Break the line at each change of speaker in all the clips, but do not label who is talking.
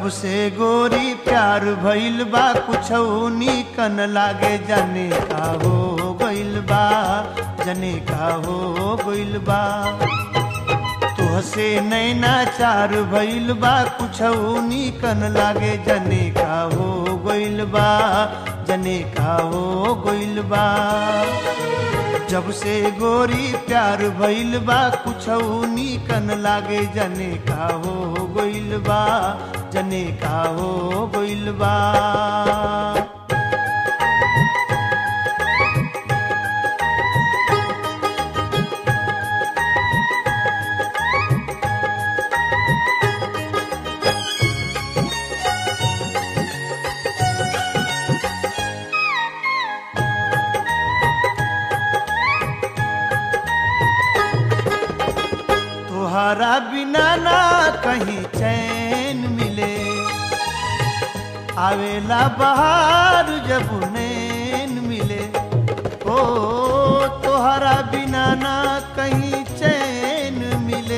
जब से गोरी प्यार भइल बा कुछ कन लागे जाने का हो गइल बा जने का हो गइल बा तुहसे नैना चार भइल बा कुछ कन लागे जने का हो गइल बा जने का हो गइल बा जब से गोरी प्यार भइल बा कुछ कन लागे जने का हो गइल बा जने का हो गइल बा तोहरा बिना ना कहीं चैन मिले आवेला बहार जब नैन मिले ओ तोहरा बिना ना कहीं चैन मिले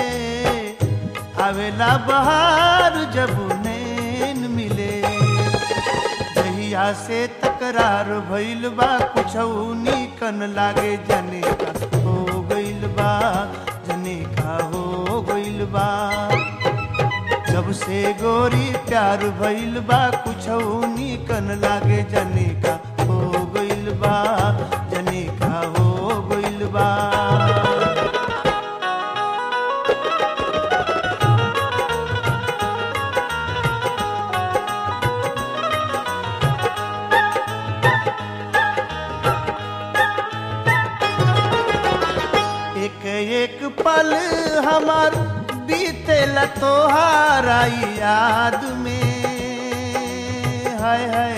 आवेला बहार जब नैन मिले जहिया से तकरार भइल बा कुछ कन लागे जने का हो गइल बा जने का हो गइल बा जब से गोरी प्यार भइल बा कुछ कन लागे जने का हो गइल बा जने का हो गइल बा एक एक पल हमार बीतेल तोहारा याद में हाय हाय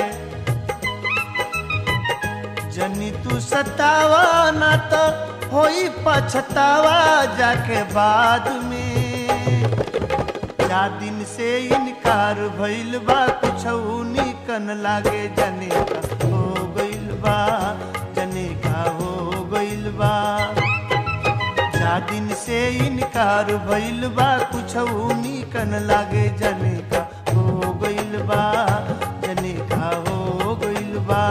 जनी तू सतावा ना तो होई पछतावा जाके बाद में जा दिन से इनकार भइल बा कुछ कन लागे जने का हो गइल बा जने का हो गइल बा जा दिन से इनकार भइल बा कुछ कन लागे जने का हो गइल बा जने का हो गइल बा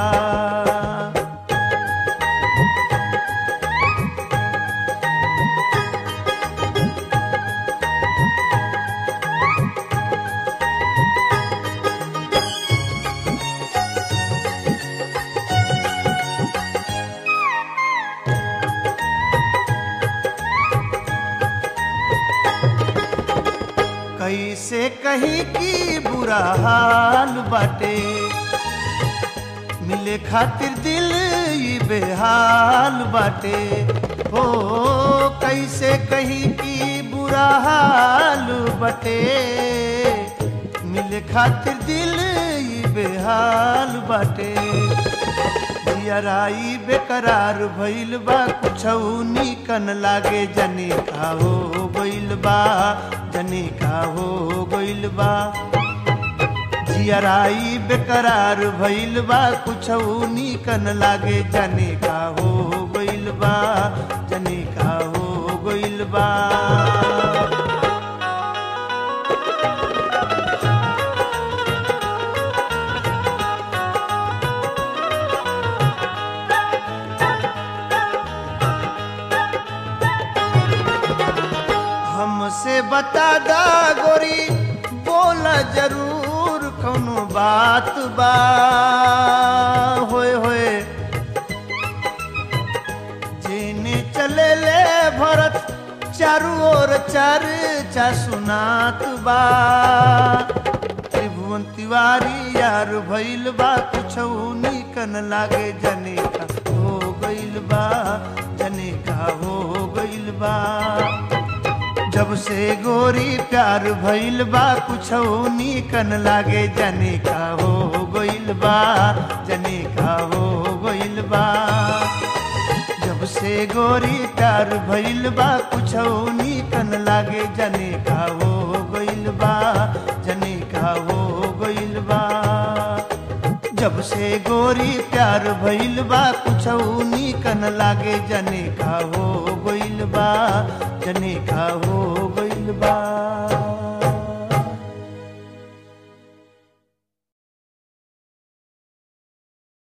कैसे कहीं की बुरा हाल बाटे मिले खातिर दिल ई बेहाल बाटे हो कैसे कहीं की बुरा हाल बाटे मिले खातिर दिल ई बेहाल बाटे जियराई बेकरार भइल बा कुछ कन लागे जने का हो गइल बा जने का हो गइल बा जियराई बेकरार भइल बा कुछ कन लागे जने का हो गइल बा जने का हो गइल बा हमसे बता दा गोरी बोला जरूर कौनो बात बा होए होए जेने चले ले भरत चारू ओर चार चा सुनात बा त्रिभुवन तिवारी यार भइल बा कुछ कन लागे जने का हो गइल बा जने का हो गइल बा जब से गोरी प्यार भइल बा कुछ कन लागे जने का हो गइल बा जने का हो गइल बा जब से गोरी प्यार भइल बा कुछ कन लागे जने का हो गइल बा जने का हो गइल बा जब से गोरी प्यार भइल बा कुछ कन लागे जने का हो गइल बा जने का हो गइल बा